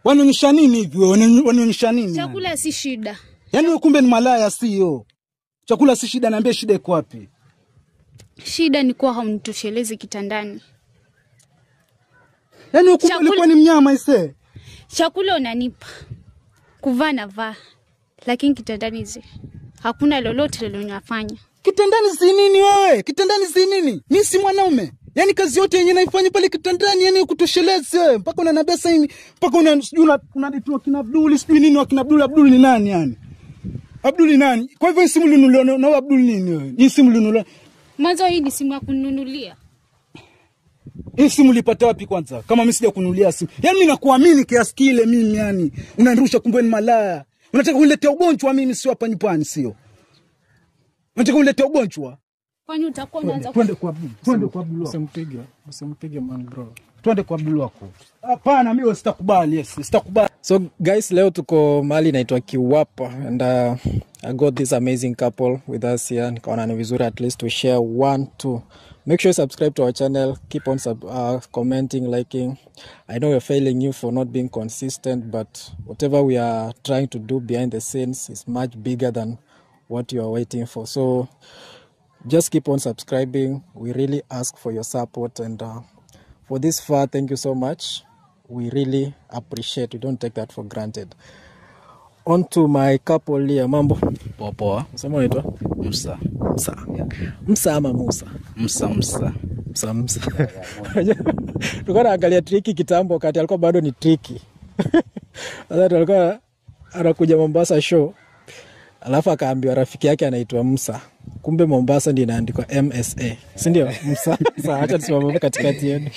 Wanaonyesha nini hivi wewe? Wana- Wanaonyesha nini? yani? Chakula si shida. Yaani wewe kumbe ni malaya sio? Chakula si shida, naambia shida iko wapi? Shida ni kuwa haunitoshelezi kitandani. Yaani wewe kumbe Chakula- ulikuwa ni mnyama ise. Chakula unanipa, kuvaa na vaa, lakini kitandani zi hakuna lolote lilonafanya. Kitandani si nini wewe? Kitandani si nini? Mimi si mwanaume. Yaani kazi yote yenye naifanya pale kitandani yani kutoshelezi wewe. Mpaka unaniambia sasa hivi mpaka una sijui una unaditoa kina Abduli sijui nini wakina Abdul Abdul ni nani yani? Abdul ni nani? Kwa hivyo hii simu linunuliwa na na wewe Abdul nini wewe? Hii simu linunuliwa. Mwanzo hii ni simu ya kununulia. Hii simu ulipata wapi kwanza? Kama mimi sija kununulia simu. Yaani mimi nakuamini kiasi kile mimi yani. Unanirusha kumbe ni malaya. Unataka uniletea ugonjwa mimi sio hapa nyumbani sio? Unataka uniletea ugonjwa? Kwani utakuwa unaanza Twende kwa Abdul. Twende kwa Abdul. wako. Usimpige, usimpige man bro. Twende kwa Abdul wako. Hapana, mimi sitakubali. Yes, sitakubali. So guys, leo tuko mahali inaitwa Kiwapa and uh, I got this amazing couple with us here. Nikaona ni vizuri at least to share one two. Make sure you subscribe to our channel. Keep on sub, uh, commenting, liking. I know we're failing you for not being consistent, but whatever we are trying to do behind the scenes is much bigger than what you are waiting for. So just keep on subscribing. We really ask for your support and uh, for this far, thank you so much. We really appreciate. We don't take that for granted. On to my couple here. Mambo, Poa poa. sema unaitwa Msa. Msa, Msa ama Musa? Msa msa. Msa, Msa. Tulikuwa naangalia triki kitambo, wakati alikuwa bado ni triki. Sasa tulikuwa anakuja Mombasa show, alafu akaambiwa rafiki yake anaitwa Msa, kumbe Mombasa ndio inaandikwa MSA, si ndio? Msa. Sawa, acha tusimame hapo katikati yenu.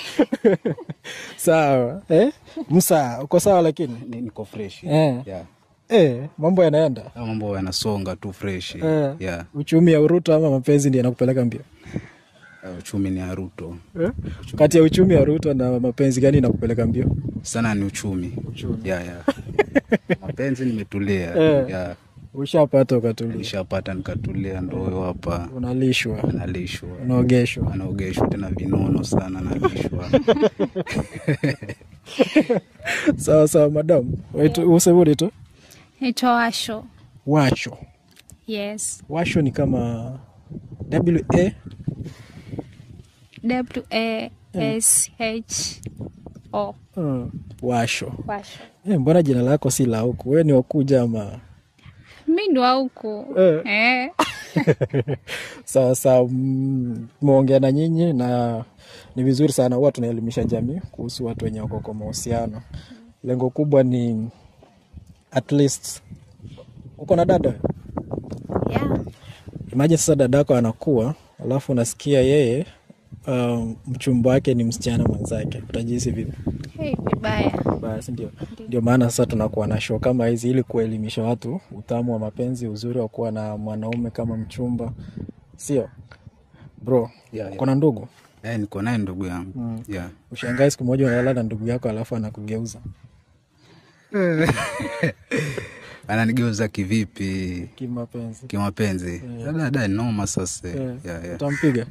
Sawa eh? Msa, uko sawa lakini Ni- Niko fresh. eh. Yeah. Eh, mambo yanaenda Haya Mambo yanasonga tu fresh. eh. Yeah. Uchumi ya Uruto ama mapenzi ndio yanakupeleka mbio Uh, Uchumi ni ya Ruto. eh? Kati ya uchumi ya Ruto na mapenzi gani inakupeleka mbio? Sana ni uchumi. Yeah, yeah. Mapenzi nimetulia. Eh. Yeah. Ushapata ukatulia, Nishapata nikatulia ndo huyo hapa unalishwa, analishwa. unaogeshwa. Anaogeshwa tena vinono sana analishwa. Sawa sawa, madam, Waitu- usebudi tu naitwa Washo. washo. Yes. Washo ni kama w a W A S H O. uh, washo. Washo. Eh, mbona jina lako si la huku? Wewe ni wakuja ama? Mi ndo wa huku. Eh. Eh. Sawa sawa, mm, tumeongea na nyinyi na ni vizuri sana, huwa tunaelimisha jamii kuhusu watu wenye wako kwa mahusiano. Lengo kubwa ni at least, uko na dada Yeah. Imagine sasa dadako anakuwa alafu unasikia yeye um, mchumba wake ni msichana mwenzake, utajihisi vipi? Hey, vibaya. Basi ndio ndio maana sasa tunakuwa na show kama hizi ili kuelimisha watu utamu wa mapenzi, uzuri wa kuwa na mwanaume kama mchumba, sio bro? Yeah, yeah. Kuna ndugu Eh, niko naye ndugu yangu. Yeah. ushangae siku moja unalala na ndugu yako alafu anakugeuza Ananigeuza kivipi? kimapenzi, Kimapenzi. Dada ni noma sasa. Eh, Yeah, yeah. utampiga?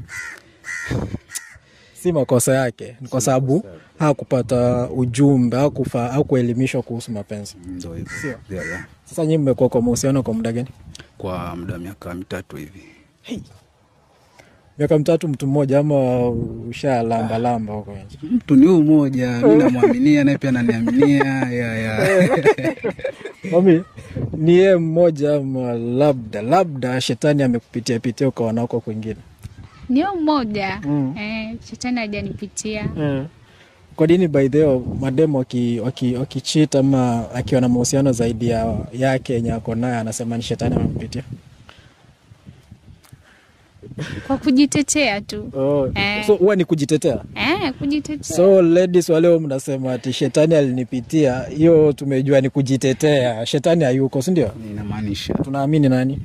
si makosa yake, ni kwa sababu hakupata ujumbe hakufa hakuelimishwa kuhusu mapenzi. Ndio hivyo. Sio. Yeah, yeah. Sasa nyinyi mmekuwa kwa mahusiano kwa muda gani? Kwa muda wa miaka mitatu hivi. Miaka mitatu, mtu mmoja ama ushalamba lamba huko nje? Mtu ni huyu mmoja, mi namwaminia naye pia ananiaminia. Yeah, yeah. Mami, ni yeye mmoja ama labda labda shetani amekupitia pitia ukaona huko kwingine? Niyo mmoja. Eh, shetani hajanipitia. Kwa nini by the way mademu waki- waki- wakicheat ama akiwa na mahusiano zaidi ya yake yenye ako naye anasema ni shetani amempitia? Kwa kujitetea tu. Oh. Eh. So huwa ni kujitetea. Eh, kujitetea. So ladies wale mnasema ati shetani alinipitia, hiyo tumejua ni kujitetea. Shetani hayuko, si ndio? Inamaanisha Tunaamini nani?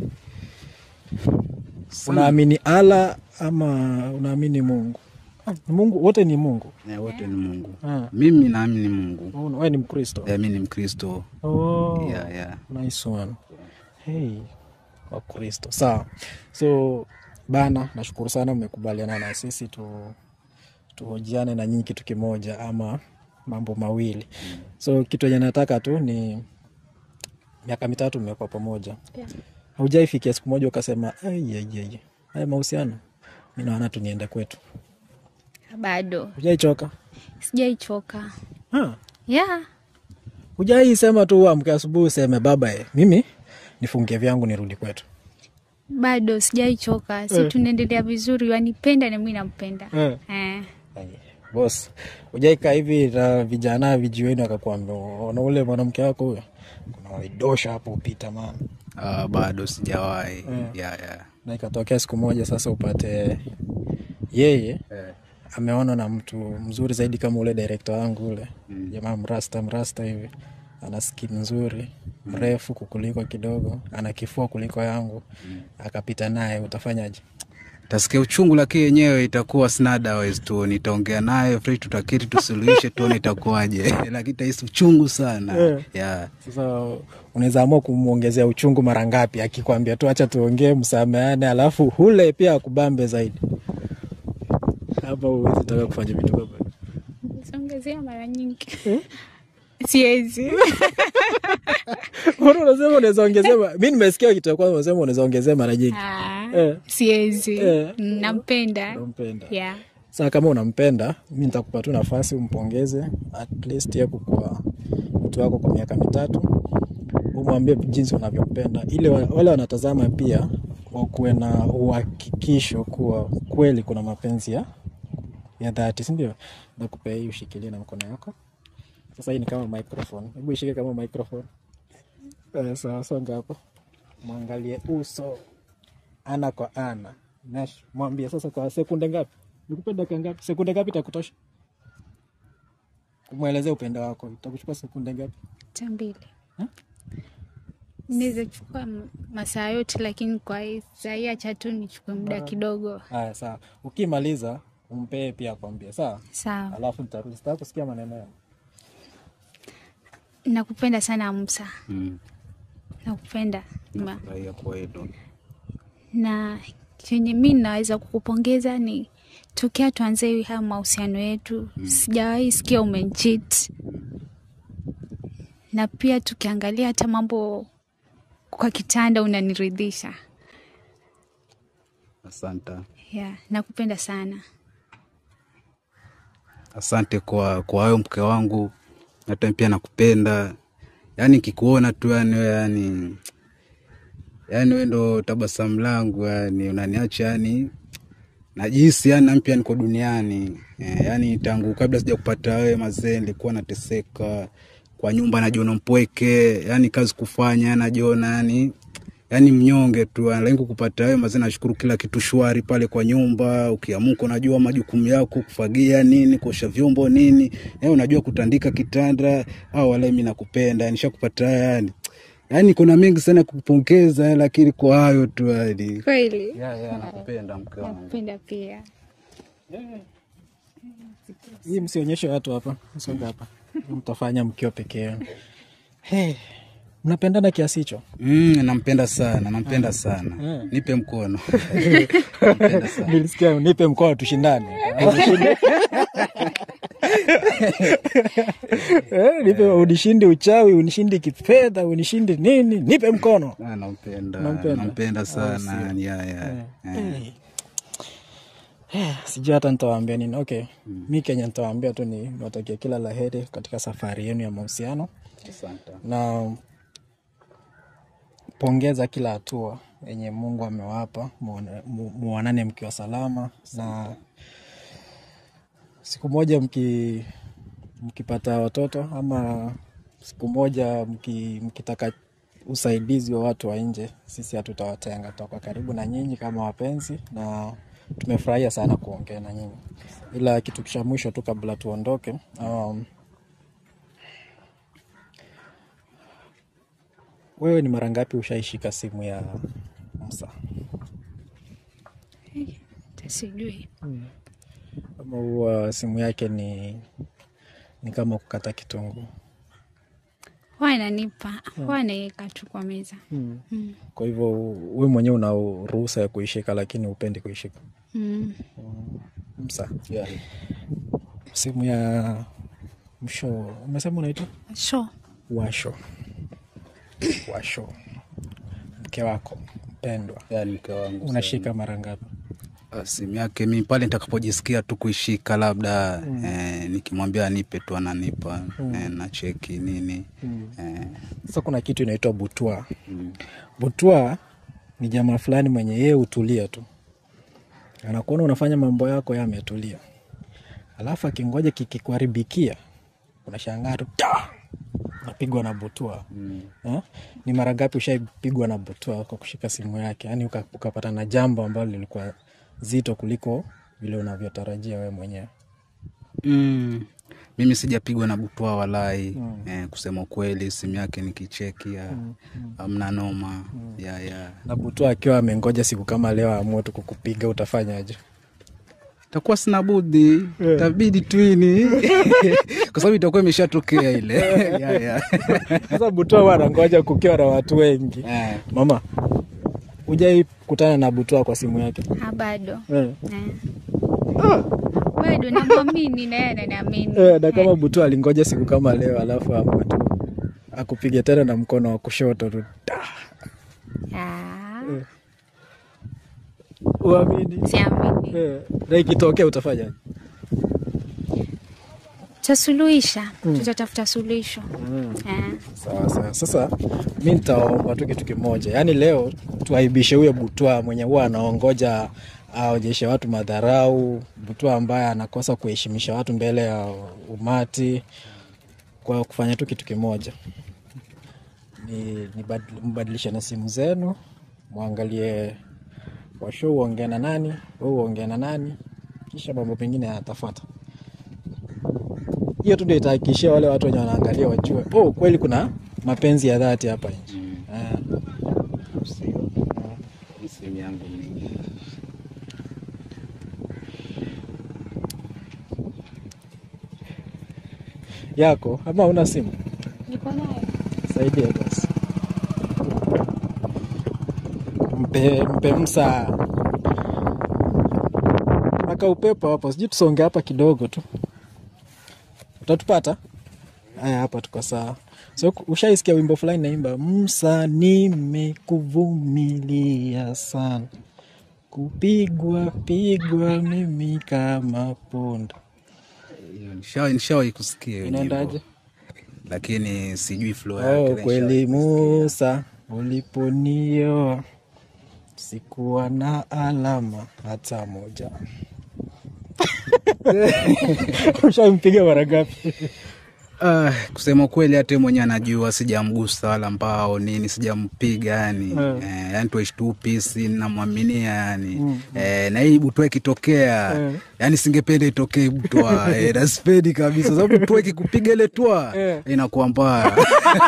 Unaamini Allah ama unaamini Mungu? Ah, Mungu wote ni Mungu. eh, wote ni Mungu. Ah. Mimi naamini Mungu. Oh, Wewe ni Mkristo. Eh, mi ni Mkristo. Oh. Yeah, yeah. Nice one. Hey, Wakristo. Sawa. So bana, nashukuru sana mmekubaliana na sisi tu tuhojiane na nyinyi kitu kimoja ama mambo mawili so kitu enye nataka tu ni miaka mitatu mmekuwa pamoja Yeah. haujaifikia siku moja ukasema aiaiai haya mahusiano mi naona tu niende kwetu Bado hujaichoka sijaichoka. huh? Yeah. hujai sema tu uamke asubuhi useme baba e, mimi nifungie vyangu nirudi kwetu Bado sijaichoka. Si tunaendelea vizuri, wanipenda na mimi nampenda. Eh. Eh. bos ujaika hivi na vijana vijiweni wakakwambia ona ule mwanamke wako huyo kuna waidosha hapo upita mana Ah, bado sijawahi yeah, yeah. na ikatokea siku moja sasa upate yeye Eh. ameona na mtu mzuri zaidi kama ule direkta wangu ule jamaa mrasta mrasta hivi ana skin nzuri mrefu kukuliko kidogo ana kifua kuliko yangu akapita naye utafanyaje tasikia uchungu lakini yenyewe itakuwa sina otherwise tu nitaongea naye free tutakiri tusuluhishe tuone itakuwaje lakini tahisi uchungu sana Eh. yeah. sasa unaweza amua kumwongezea uchungu mara ngapi akikwambia tu acha tuongee msameane alafu hule pia akubambe zaidi hapa huwezi taka kufanya vitu kama hivyo. Songezea mara nyingi. Siwezi. Mbona unasema unaweza ongezea ma- mi nimesikia kitu ya kwanza unasema unaweza ongezea mara nyingi Ah, Eh. Siwezi. Eh. Nampenda. unampenda Yeah. saa kama unampenda mi nitakupa tu nafasi umpongeze at least ye kukua mtu wako kwa miaka mitatu umwambie jinsi unavyompenda ili wa- wale wanatazama pia wakuwe na uhakikisho kuwa kweli kuna mapenzi ya ya dhati sindio nakupea hii ushikilie na mkono yako sasa hii ni kama microphone hebu ishike kama microphone Eh, sawa songa hapo mwangalie uso ana kwa ana Nash, mwambie sasa kwa sekunde ngapi nikupe dakika ngapi sekunde ngapi itakutosha kumwelezea upendo wako itakuchukua sekunde ngapi Hata mbili. Ha? Naweza chukua m- masaa yote, lakini kwa hii saa hii acha tu nichukue muda kidogo. haya sawa ukimaliza umpee pia akwambie sawa Sawa. alafu nitarudi sitaka kusikia maneno yao Nakupenda sana Musa. mm. Nakupenda. Ma- Nafurahia kwenu na chenye mi naweza kukupongeza ni tokea tuanze haya mahusiano yetu sijawahi sikia umenchit na pia tukiangalia hata mambo kwa kitanda unaniridhisha asante yeah, nakupenda sana asante kwa kwa hayo mke wangu hata pia nakupenda yaani kikuona tu yani we yani yani we ndo tabasamu langu yani unaniacha yani najihisi yani nami pia niko duniani eh, yani tangu kabla sija kupata wewe mazee nilikuwa nateseka kwa nyumba najiona mpweke yani kazi kufanya najiona yani yani mnyonge tu lakini kupata wewe mazee nashukuru kila kitu shwari pale kwa nyumba ukiamuka unajua majukumu yako kufagia nini kuosha vyombo nini yani unajua kutandika kitanda au wala mimi nakupenda nishakupata yani yani kuna mengi sana kukupongeza lakini kwa hayo tu yani kweli yeah, yeah, nakupenda mke wangu nakupenda pia hii msionyeshe watu hapa songa hapa mtafanya mkiwa peke yenu hey, mnapendana kiasi hicho Mm, nampenda sana nampenda sana nipe mkono nampenda sana nilisikia nipe mkono tushindane Eh, nipe unishindi uchawi unishindi kifedha unishindi nini nipe mkono Ah, nampenda Nampenda. nampenda sana ya, ya. Eh. Eh, sijui hata nitawaambia nini okay mi kenya nitawaambia tu ni niwatakia kila la heri katika safari yenu ya mahusiano Asante. na pongeza kila hatua yenye mungu amewapa muone- mu- muonane mkiwa salama na siku moja mki, mkipata watoto ama siku moja mki, mkitaka usaidizi wa watu wa nje sisi hatutawatenga tutakuwa karibu na nyinyi kama wapenzi na tumefurahia sana kuongea na nyinyi ila kitu cha mwisho tu kabla tuondoke um, wewe ni mara ngapi ushaishika simu ya msa tasijui ama huwa simu yake ni ni kama kukata kitunguu huwa ananipa huwa anaweka tu kwa meza kwa hivyo we mwenyewe una ruhusa ya kuishika lakini upendi kuishika mm. msa Yeah. simu ya Msho, umesema unaitwa Sho. Washo. Washo, mke wako mpendwa, yani mke wangu unashika mara ngapi? Ah, simu yake mi pale nitakapojisikia tu kuishika labda eh, nikimwambia anipe tu ananipa eh, na cheki nini eh, Sasa kuna kitu inaitwa butwa. Butwa ni jamaa fulani mwenye yeye hutulia tu, anakuona unafanya mambo yako, yeye ametulia, alafu akingoja kikikuharibikia, unashangaa tu ta napigwa na butwa eh? Ni mara ngapi ushaipigwa na butwa kwa kushika simu yake, yaani uka- ukapata na jambo ambalo lilikuwa zito kuliko vile unavyotarajia wewe mwenyewe? mm, mimi sijapigwa na butwa walai eh, kusema ukweli simu yake nikicheki ya amna noma ya ya Na butwa akiwa amengoja siku kama leo aamue tu kukupiga, utafanyaje? itakuwa sina budi itabidi tuini kwa sababu itakuwa imeshatokea ile ya, ya. Sasa butwa huwa anangoja kukiwa na watu wengi. Eh. Mama, hujai kutana na butwa kwa simu yake? Ha, bado Eh. Eh. bado namwamini na yeye ananiamini Eh, na kama butwa alingoja siku kama leo alafu amue tu akupige tena na mkono wa kushoto tu ta. Ah, Uamini? siamini Eh, na ikitokea utafanyaje? tasuluhisha tutatafuta suluhisho Eh. Sawa sawa. Sasa mi nitaomba tu kitu kimoja, yaani leo tuaibishe huyo butwa mwenye huwa anaongoja aonyeshe watu madharau, butwa ambaye anakosa kuheshimisha watu mbele ya umati, kwa kufanya tu kitu kimoja ni, ni bad- mbadilishane simu zenu, mwangalie washo uongee na nani, we uongee na nani, kisha mambo mengine yatafuata hiyo tu ndio itahakikishia wale watu wenye wanaangalia wajue oh, kweli kuna mapenzi ya dhati hapa nje Ah, Sio. Hii simu yangu ni yako ama una simu niko nayo saidia basi mpe, mpe msa aka upepo hapo sijui tusonge hapa kidogo tu utatupata haya hapa tuko sawa so ushaisikia wimbo fulani naimba msa nimekuvumilia sana kupigwa pigwa mimi kama punda hiyo nishawahi nishawahi kusikia hiyo nyimbo. inaendaje lakini sijui flow yake Oh, nishawahi kweli kusikia. Musa, uliponioa sikuwa na alama hata moja. Ushampiga mara ngapi? Ah, kusema kweli hata yeye mwenyewe anajua sijamgusa wala mbao nini sijampiga yani Mm. eh, yani tueshitupisi namwaminia yani eh, na hii butwa ikitokea Mm. yani singependa itokee butwa eh, nasipendi kabisa sababu butwa ikikupiga ile twa Mm. inakuwa mbaya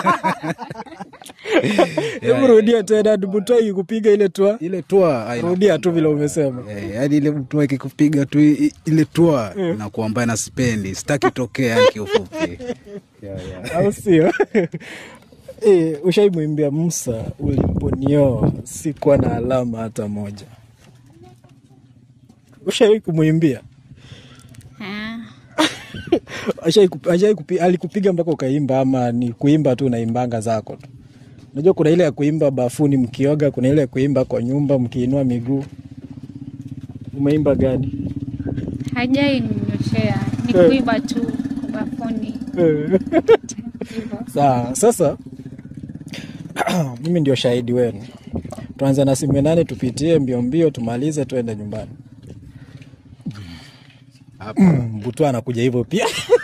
Hebu rudia tena, butwa ikikupiga ile twa, ile twa ah, ina- rudia tu vile umesema. Eh, yaani ile butwa ikikupiga tu i- i- ile twa inakuwa mbaya na sipendi sitaki tokea yani kiufupi yeah, yeah. au sio? E, ushaimwimbia Musa, uliponioa sikuwa na alama hata moja. Ushai kumwimbia? Ah, Ashai kupi- ashai kupi- alikupiga mpaka ukaimba ama ni kuimba tu unaimbanga zako tu? Unajua kuna ile ya kuimba bafuni mkioga, kuna ile ya kuimba kwa nyumba mkiinua miguu. Umeimba gani? hajai ninyoshea ni Eh. kuiba tu bafuni hivyo Sawa, sasa mimi ndio shahidi wenu. Tuanze na simu ya nane, tupitie mbio mbio, tumalize, tuende nyumbani. Butwa anakuja hivyo pia.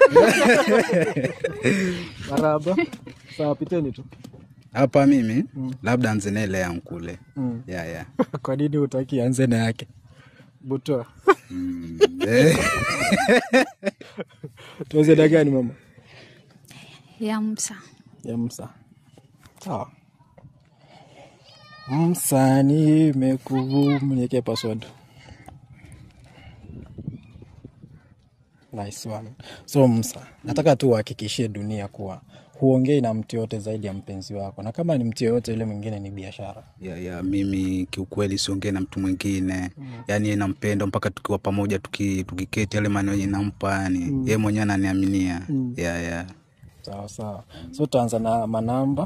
Maraba. Sawa, piteni tu. hapa mimi labda nzenele yangu kule Mm. yeah, yeah. Kwa nini utaki anze na yake? Butwa. Mm, eh. Tuanze na gani mama? ya msa ya Musa. Sawa. Musa, nimekuvumilia password. Nice one. So Musa, nataka tu uhakikishie dunia kuwa huongei na mtu yote zaidi ya mpenzi wako, na kama ni mtu yoyote yule mwingine ni biashara. ya, ya mimi kiukweli siongee na mtu mwingine yani yeye nampenda mpaka tukiwa pamoja tuki, tukiketi yale maneno yenye nampa yani yeye mwenyewe ananiaminia ya, ya. Sawa sawa, so tutaanza na manamba.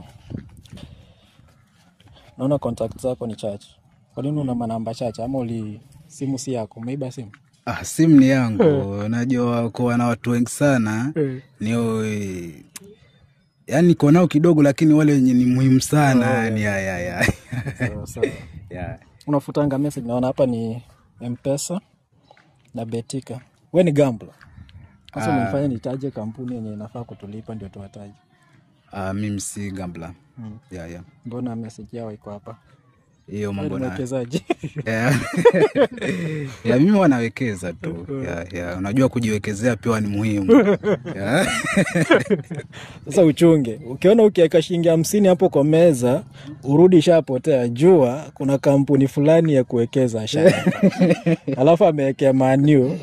Naona contact zako ni chache. Kwa nini una manamba chache? Ama uli simu si yako, umeiba simu? Ah, simu ni yangu najua kuwa na watu wengi sana nio yani niko nao kidogo lakini wale wenye ni muhimu sana yani ya, ya, ya. Sawa sawa. ya. Unafutanga message, naona hapa ni Mpesa na Betika. We ni gambler. Sasa umenifanya nitaje kampuni yenye inafaa kutulipa ndio tuwataje. Ah, mimi si gambla ya, ya. Mbona message yao iko hapa? hiyo Wewe ni mambo na mwekezaji. ya. ya mimi wanawekeza tu ya, ya. unajua kujiwekezea pia ni muhimu ya. Sasa uchunge, ukiona ukiweka shilingi hamsini hapo kwa meza, urudi ishapotea. Jua kuna kampuni fulani ya kuwekeza sha, alafu amewekea maniu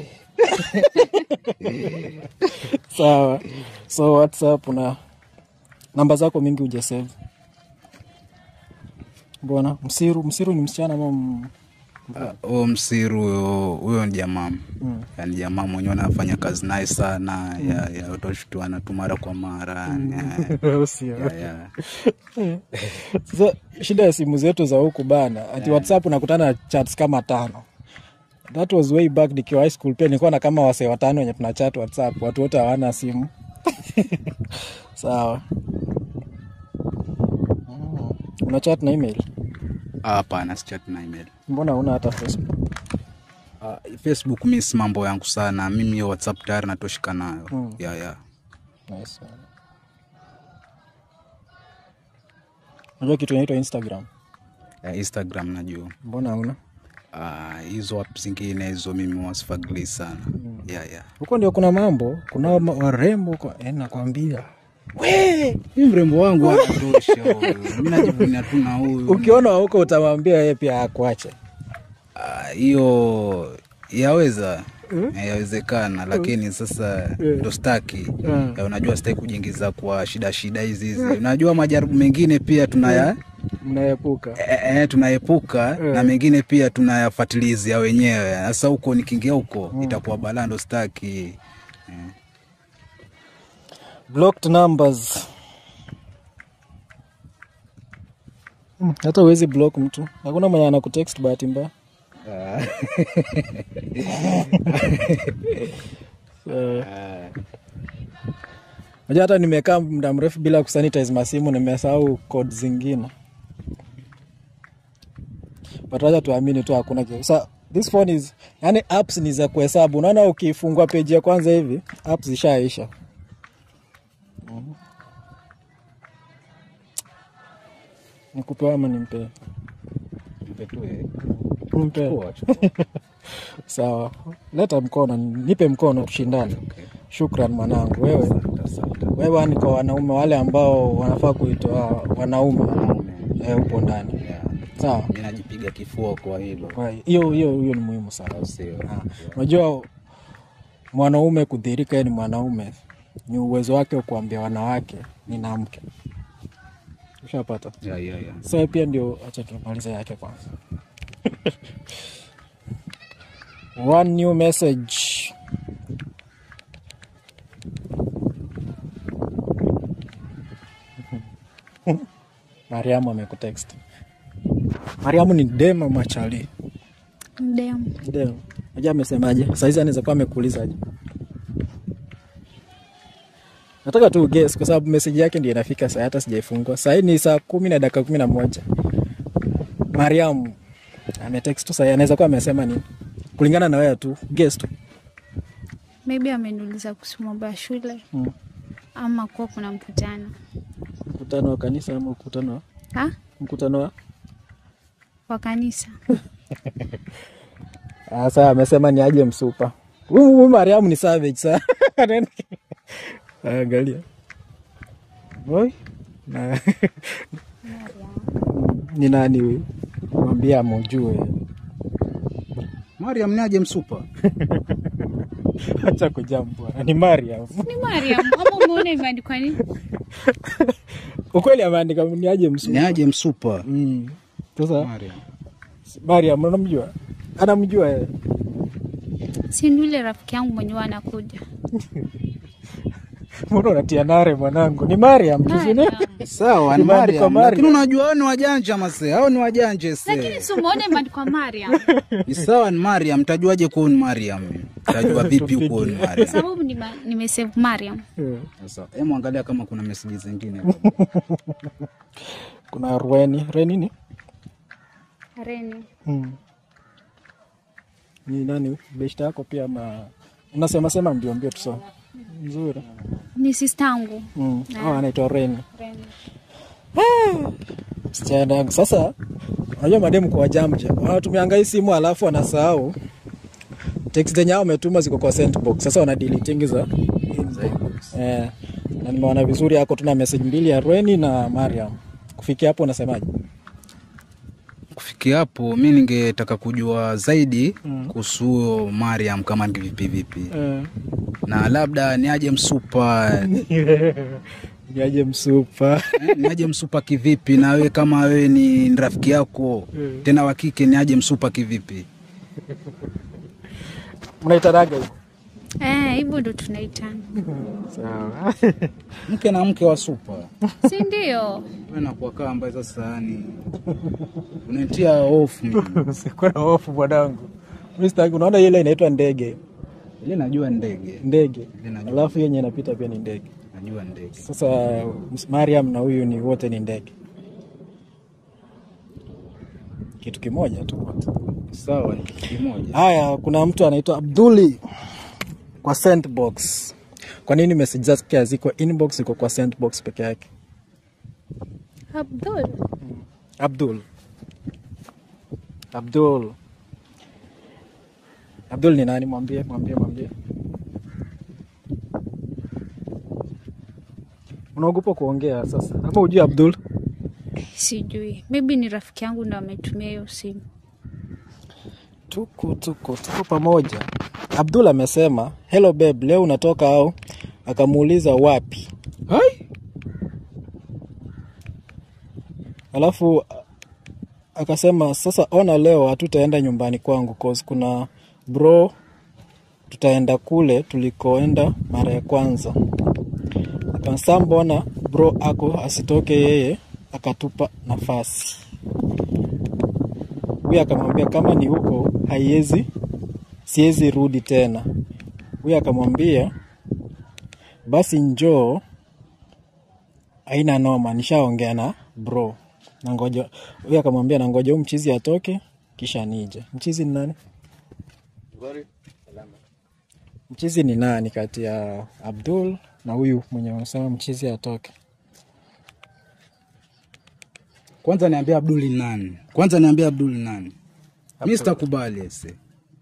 sawa. So WhatsApp na namba zako mingi hujasave. Mbona msiru msiru ni msichana ama m- huyo msiru huyo huyo ni jamaa yani jamaa mwenyewe anafanya kazi naye sana ya, ya utashtuana tu mara kwa mara ya, ya, ya. Sasa shida ya simu zetu za huku bana, ati WhatsApp unakutana na chats kama tano. That was way back nikiwa high school, pia nilikuwa na kama wasee watano wenye tuna chat WhatsApp, watu wote hawana simu. Sawa. Mm. Una chat na email? Ah, hapana sichat na email Mbona una hata Facebook? Ah, facebook mi si mambo yangu sana mimi hiyo whatsapp tayari natoshika nayo ya, ya. Nice. Unajua kitu inaitwa Instagram? ya instagram najua Mbona una? Ah, hizo app zingine hizo mimi wasifagili sana ya, ya. Huko ndio kuna mambo, kuna ma- warembo kwa, eh, nakwambia. mi mrembo wangu anatosha huyu. mi najivunia tu na huyu Ukiona wa huko utamwambia yeye pia akuache. Ah, hiyo yaweza Eh, yawezekana lakini sasa ndo staki Ya, unajua sitaki kujiingiza kwa shida shida hizi hizi unajua majaribu mengine pia tunaya Mnaepuka. e, e, tunaepuka na mengine pia tunayafatilizia wenyewe sasa huko nikiingia huko itakuwa balaa ndo staki blocked numbers Hmm, hata uwezi block mtu hakuna mwenye anakutext bahati mbaya Eh. Unajua hata nimekaa muda mrefu bila kusanitize masimu nimesahau code zingine but wacha tuamini tu hakuna kitu. Sa, this phone is yani apps ni za kuhesabu unaona ukifungua page ya kwanza hivi apps zishaisha nikupewa ama nimpee Nimpee. sawa leta mkono nipe mkono tushindane shukran mwanangu wewe wewe ni kwa wanaume wale ambao wanafaa kuitwa wanaume eh, upo ndani sawa mi najipiga kifua kwa hilo Kwa hiyo hiyo hiyo ni muhimu sana sio Ah, unajua mwanaume kudhirika yeye ni mwanaume ni uwezo wake wa kuambia wanawake nina mke ushapata ya, ya, ya. sasa pia ndio acha tumalize yake kwanza one new message mariamu amekutext mariamu ni dema machali Mdemu. Ndio. Unajua amesemaje? Saizi anaweza kuwa amekuulizaje? Nataka tu guess kwa sababu message yake ndio inafika saa hata sijaifungua. Saa hii ni saa kumi na dakika kumi na moja. Mariam ametext tu saa hii, anaweza kuwa amesema nini? Kulingana na wewe tu, guess tu. Maybe ameniuliza kuhusu mambo ya shule Mm. ama kuwa kuna mkutano. Mkutano wa kanisa ama mkutano wa Ha? mkutano wa Kwa kanisa. Ah, sasa amesema ni aje msupa. Huyu huyu Mariam ni savage sana. Angalia. Boy. Na ni nani huyu? Mwambie amujue. mariam ni aje msupa Acha kujam bwana. Ni Mariam. Ni Mariam. Ama umeona imeandikwa nini? ukweli ameandika ni aje ni msupa aje msupa Mm. sasa Mariam. mariam unamjua anamjua yeye si ni yule rafiki yangu mwenyewe anakuja mbona unatia nare mwanangu ni mariam tu si ni? Mariam. sawa ni Imeandikwa Mariam, Mariam. lakini unajua hao ni wajanja mase hao ni wajanja lakini se si umeona imeandikwa Mariam ni sawa ni Mariam tajuaje kuwa ni Mariam tajua vipi kuwa ni kwa Mariam sababu nime- nimesave Mariam Eh. sasa hebu angalia kama kuna meseji zingine hapo. kuna rweni reni ni Reni mm. ni nani beshta yako pia ma unasema sema mbio mbio tuso mzuri ni sistangu mm. oh, anaitwa reni Reni. msichana yangu sasa unajua mademu kwa wajamja wanatumianga hii simu alafu wanasahau text zenye hao wametuma ziko kwa sendbox sasa wana deleting za eh, na nimeona vizuri yako tuna message mbili ya Rweni na Mariam kufikia hapo unasemaje kufikia hapo mi ningetaka kujua zaidi kuhusu huyo Mariam kama ni vipi vipi na labda ni aje msupa niaje msupa eh, ni aje msupa kivipi na wewe kama wewe ni rafiki yako tena wa kike ni aje msupa kivipi mnaitanaga hivo Eh, hivyo ndo tunaitana sawa mke na mke wa supa si ndio wewe nakuwa kaa ambaye sasa yani unanitia hofu mimi usikuwa na hofu bwanangu Mimi sitaki- unaona ile inaitwa ndege ile najua ndege ndege Ile najua. alafu yenye inapita pia ni ndege najua ndege sasa Mariam na huyu ni wote ni ndege kitu kimoja tu wote. sawa ni kitu kimoja Haya, kuna mtu anaitwa Abduli kwa sendbox. Kwa nini message zake haziko inbox, iko kwa sendbox peke yake? Abdul Abdul, Abdul, Abdul ni nani? Mwambie, mwambie, mwambie. Unaogopa kuongea sasa, ama ujui Abdul? sijui maybe ni rafiki yangu ndo ametumia hiyo simu Tuko tuko tuko pamoja. Abdul amesema hello babe, leo unatoka au? Akamuuliza wapi, hai alafu a- akasema sasa, ona leo hatutaenda nyumbani kwangu cause kuna bro, tutaenda kule tulikoenda mara ya kwanza. Akasa mbona bro ako asitoke yeye akatupa nafasi. Huyu akamwambia kama ni huko haiwezi, siwezi rudi tena. Huyu akamwambia basi njoo, haina noma, nishaongea na bro. Nangoja huyu akamwambia nangoja huyu mchizi atoke kisha nije. Mchizi ni nani? Mchizi ni nani kati ya Abdul na huyu mwenye unasema mchizi atoke? kwanza niambia Abduli nani kwanza niambia Abduli nani mi sitakubali ese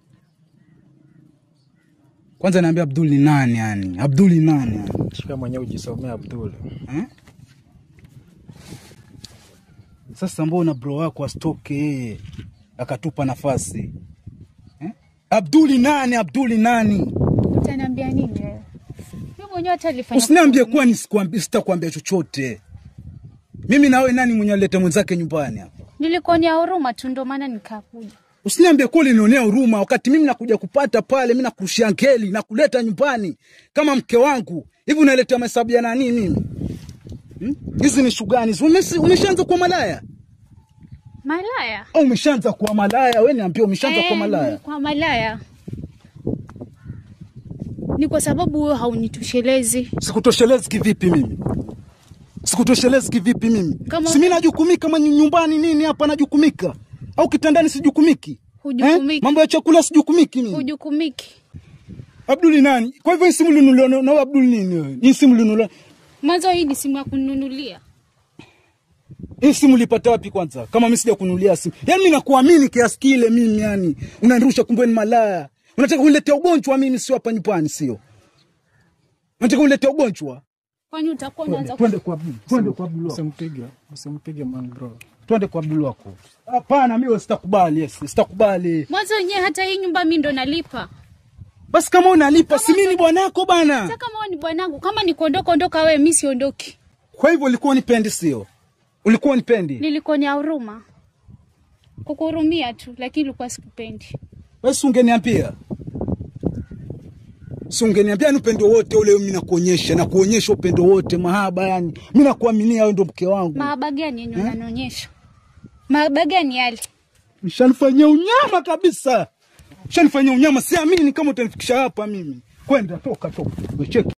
kwanza niambia Abduli nani yani Abduli nani yani Shika mwenyewe ujisomea Abdul. eh? Sasa mbona bro wako asitoke yeye akatupa nafasi eh? Abduli nani? Abduli nani? utaniambia nini wewe mi mwenyewe hata alifanya Usiniambie kuwa nisikuambi- sitakuambia chochote. Mimi nawe nani mwenye alete mwenzake nyumbani hapa? nilikuonea huruma tu ndo maana nikakuja Usiniambie kuwa ulinionea huruma wakati mimi nakuja kupata pale, mimi nakurushia ngeli na kuleta nyumbani kama mke wangu. Hivi unaletea mahesabu ya nani mimi? Hmm? Hizi ni shugani? Umeshaanza kuwa malaya malaya au umeshaanza kuwa malaya? Wewe niambie, umeshaanza kuwa Eh, malaya? kwa malaya ni kwa sababu wewe haunitoshelezi Sikutoshelezi kivipi mimi? Sikutoshelezi kivipi mimi? Kama- si mimi najukumika kama nyumbani nini hapa najukumika au kitandani sijukumiki? Hujukumiki. Mambo ya chakula sijukumiki mimi. hujukumiki Abduli nani? Kwa hivyo hii simu linunuliwa na na wewe Abduli nini wewe? Hii simu linunuliwa. mwanzo hii ni simu ya kununulia Hii simu ulipata wapi kwanza? Kama mimi sija kununulia simu. Yaani mimi nakuamini kiasi kile mimi yani. Unanirusha kumbe ni malaya. Unataka uniletea ugonjwa mimi sio hapa nyumbani sio? Unataka uniletea ugonjwa? kwani utakuwa unaanza Twende kwa Abdul. Twende kwa Abdul. wako. Usimpige, usimpige man bro. Twende kwa Abdul wako. Hapana, mimi sitakubali, yes, sitakubali. mwanzo wenyewe hata hii nyumba mi ndo nalipa Basi kama unalipa si mimi ni bwanako bana. hata kama wewe ni bwanangu kama ni kuondoka ondoka wewe mi siondoki Kwa hivyo ulikuwa unipendi, sio? Ulikuwa unipendi? Nilikuonea huruma, kukuhurumia tu, lakini ilikuwa sikupendi. Basi ungeniambia, si ungeniambia ni upendo wote ule, mimi nakuonyesha na kuonyesha upendo wote, mahaba, yani mimi nakuaminia wewe ndo mke wangu. Mahaba gani yenye unanionyesha? Mahaba gani yale? Mshanifanyia unyama kabisa, mshanifanyia unyama. Siamini kama utanifikisha hapa mimi. Kwenda, toka, toka, cheki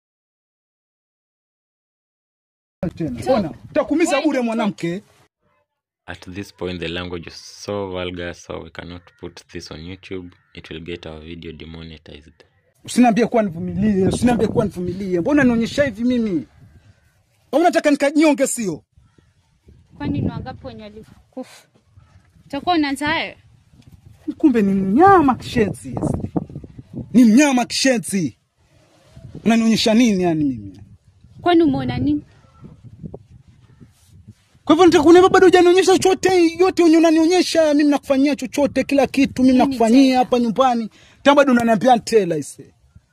tena. Ona, utakumiza bure mwanamke. At this point, the language is so vulgar, so we cannot put this on YouTube. It will get our video demonetized. Usiniambie kuwa nivumilie, usiniambie kuwa nivumilie. Mbona nionyesha hivi mimi? Au unataka nikanyonge, sio? Kwani ni wangapi wenye walikufa? Utakuwa unaanza hayo? Kumbe ni mnyama kishenzi, ni mnyama kishenzi. Unanionyesha nini yani mimi? Kwani umeona nini? Kwa hivyo nataka kuniambia bado hujanionyesha chochote, yote yenye unanionyesha mimi nakufanyia chochote, kila kitu mimi Nini nakufanyia tena? hapa nyumbani, tena bado unaniambia tela ise.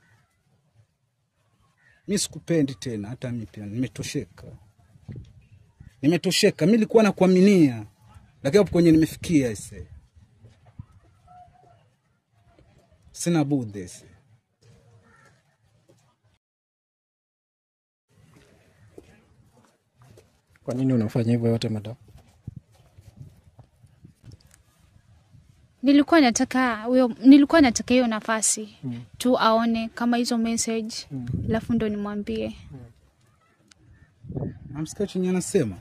Mimi sikupendi tena, hata mimi pia nimetosheka, nimetosheka. Mimi nilikuwa nakuaminia, lakini hapo kwenye nimefikia ise, sina budi ise. Kwa nini unafanya hivyo yote madam? Nilikuwa nataka huyo, nilikuwa nataka hiyo nafasi tu aone kama hizo message, alafu ndo nimwambie. Namsikia chenye anasema.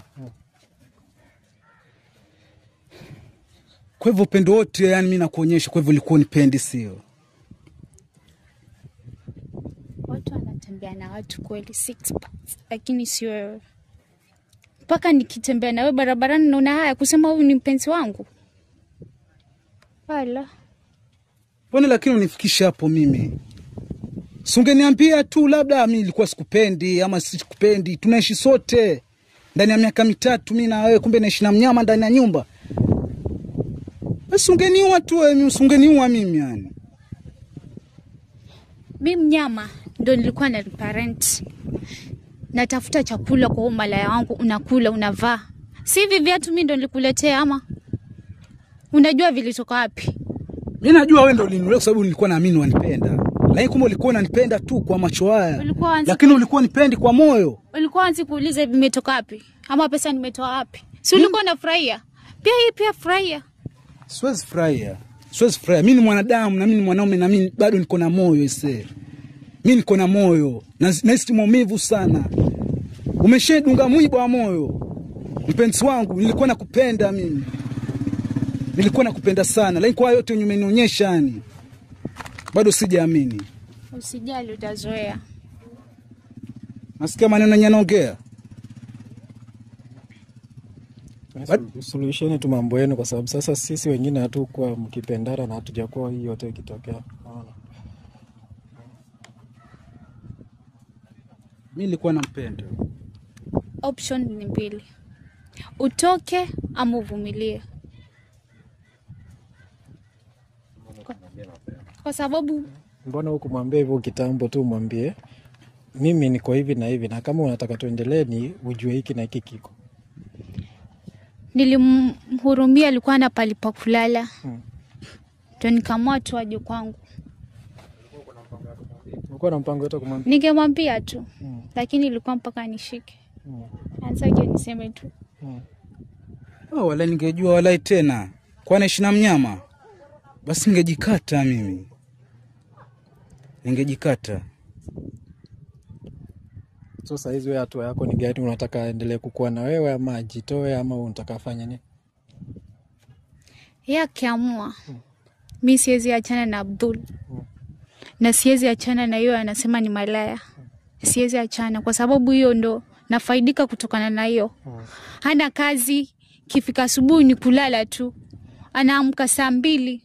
Kwa hivyo upendo wote, yani mimi nakuonyesha, kwa hivyo ulikuwa unipendi, sio? Watu wanatembea na watu kweli six packs, lakini sio wewe. Mpaka nikitembea na wewe barabarani naona haya kusema huyu ni mpenzi wangu. Wala Mbona lakini unifikisha hapo mimi? Si ungeniambia tu labda mimi nilikuwa sikupendi ama sikupendi. Tunaishi sote ndani ya miaka mitatu mimi na wewe, kumbe naishi na mnyama ndani ya nyumba. Basi ungeniua tu wewe, usingeniua mimi yani. mi mnyama ndo nilikuwa na parent, natafuta chakula kwa huo malaya wangu, unakula unavaa, si hivi viatu mi ndo nilikuletea ama unajua vilitoka wapi? Mimi najua wewe ndio uliniulea kwa sababu nilikuwa naamini wanipenda. Lakini kumbe ulikuwa unanipenda tu kwa macho haya. Ulikuwa wanzi- Lakini ulikuwa nipendi kwa moyo. Ulikuwa anzi kuuliza vimetoka wapi ama pesa nimetoa wapi? Si ulikuwa unafurahia pia? Hii pia furahia. Siwezi furahia, siwezi furahia. Mimi ni mwanadamu na mimi ni mwanaume na mimi bado niko na moyo ise. Mimi niko na moyo na nahisi maumivu sana. Umeshedunga mwiba wa moyo, mpenzi wangu. Nilikuwa nakupenda mimi, nilikuwa nakupenda sana, lakini kwa yote yenye umenionyesha, yani bado sijaamini. Usijali, utazoea. Nasikia maneno yenye anaongea. Suluhisheni tu mambo yenu, kwa sababu sasa sisi wengine hatukuwa mkipendana na hatujakuwa hii yote ikitokea. Unaona? Mimi nilikuwa nampenda. Option ni mbili, utoke ama uvumilie, kwa, kwa sababu Mbona hukumwambia hivyo kitambo tu? Mwambie mimi niko hivi na hivi, na kama unataka tuendelee, ni ujue hiki na hiki kiko. nilimhurumia, alikuwa na pali pa kulala, ndo nikamua tu aje kwangu. Ulikuwa na mpango yote kumwambia? Ningemwambia tu lakini ilikuwa mpaka nishike anzaje niseme tu Oh, wala ningejua walai tena kwa naishi na mnyama, basi ningejikata mimi, ningejikata. So sahizi wewe hatua yako ni gani? Unataka aendelee kukuwa na wewe ama ajitoe ama unataka afanye nini? ye akiamua mi siwezi achana na Abdul na siwezi achana na hiyo anasema ni malaya, siwezi achana kwa sababu hiyo ndo nafaidika kutokana na hiyo. Hana kazi, kifika asubuhi ni kulala tu, anaamka saa mbili.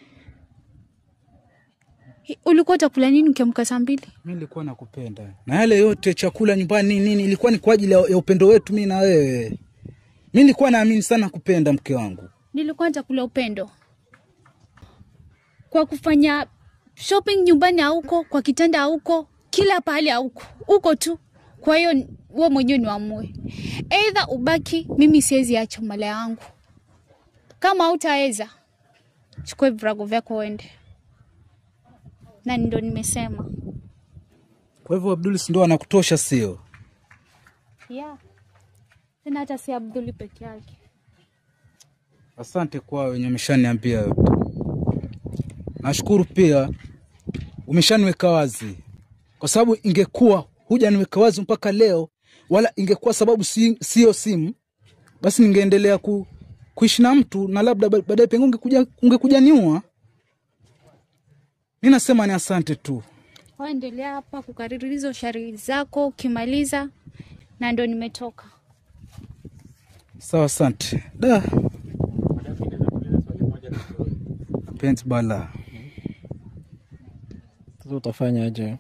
Hi- Ulikuwa utakula nini ukiamka saa mbili? Mi nilikuwa nakupenda na yale yote chakula nyumbani nini nini, ilikuwa ni kwa ajili ya ya upendo wetu mi na wewe. Mi nilikuwa naamini sana kupenda mke wangu. Nilikuwa nitakula upendo kwa kufanya shopping nyumbani hauko, kwa kitanda hauko, kila pahali hauko, uko tu Kwa hiyo wewe mwenyewe niamue, aidha ubaki, mimi siwezi acha mala yangu. Kama hautaweza chukua virago vyako uende, na ndo nimesema Kwa hivyo Abdul si ndo anakutosha, sio? yeah. Tena hata si Abduli peke yake. Asante kwa wenye umeshaniambia yote. Nashukuru pia umeshaniweka wazi, kwa sababu ingekuwa hujaniweka wazi mpaka leo, wala ingekuwa sababu si- sio simu, basi ningeendelea ku, kuishi na mtu na labda ba- baadaye pengine ungekuja, ungekuja niua. Mi nasema ni asante tu. Waendelea hapa kukariri hizo shairi zako, ukimaliza na ndo nimetoka. Sawa, asante da penzi bala. Sasa utafanya aje?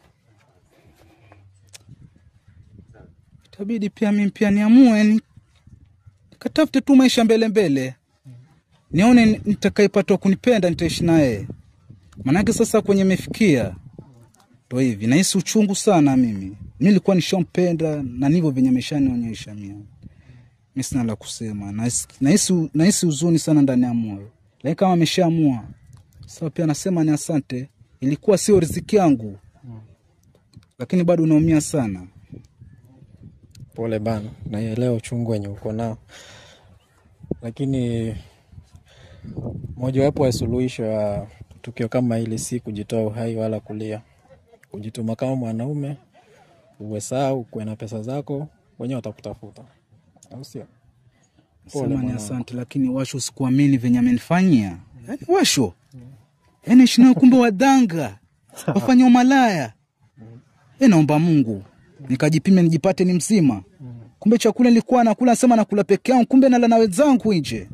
itabidi pia mimi pia niamue ni katafute tu maisha mbele mbele, nione ni- nitakayepatwa kunipenda nitaishi naye. Maanake sasa kwenye imefikia ndo hivi, nahisi uchungu sana mimi. Mi nilikuwa nishampenda na ndivyo venye ameshanionyesha mimi. Mi sina la kusema, nahisi nahisi- nahisi huzuni sana ndani ya moyo, lakini kama ameshaamua sasa, pia nasema ni asante. Ilikuwa sio riziki yangu, lakini bado unaumia sana. Pole bana, naielewa uchungu wenye uko nao, lakini mojawapo ya suluhisho ya tukio kama hili si kujitoa uhai wala kulia, kujituma kama mwanaume, uwe sawa, ukuwe na pesa zako, wenyewe watakutafuta, au sio? Pole Sema ni mwanangu. asante, lakini Washo sikuamini venye amenifanyia. Yaani Washo, yaani ishi nayo kumbe wadanga wafanya umalaya. E, naomba Mungu nikajipime nijipate ni mzima. Kumbe chakula nilikuwa nakula, nasema nakula peke yangu, kumbe nala na wenzangu nje.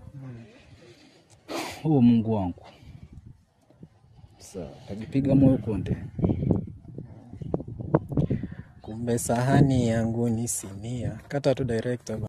Oh, Mungu wangu. Sawa, tajipiga moyo konde. Kumbe sahani yangu ni sinia. Kata tu director.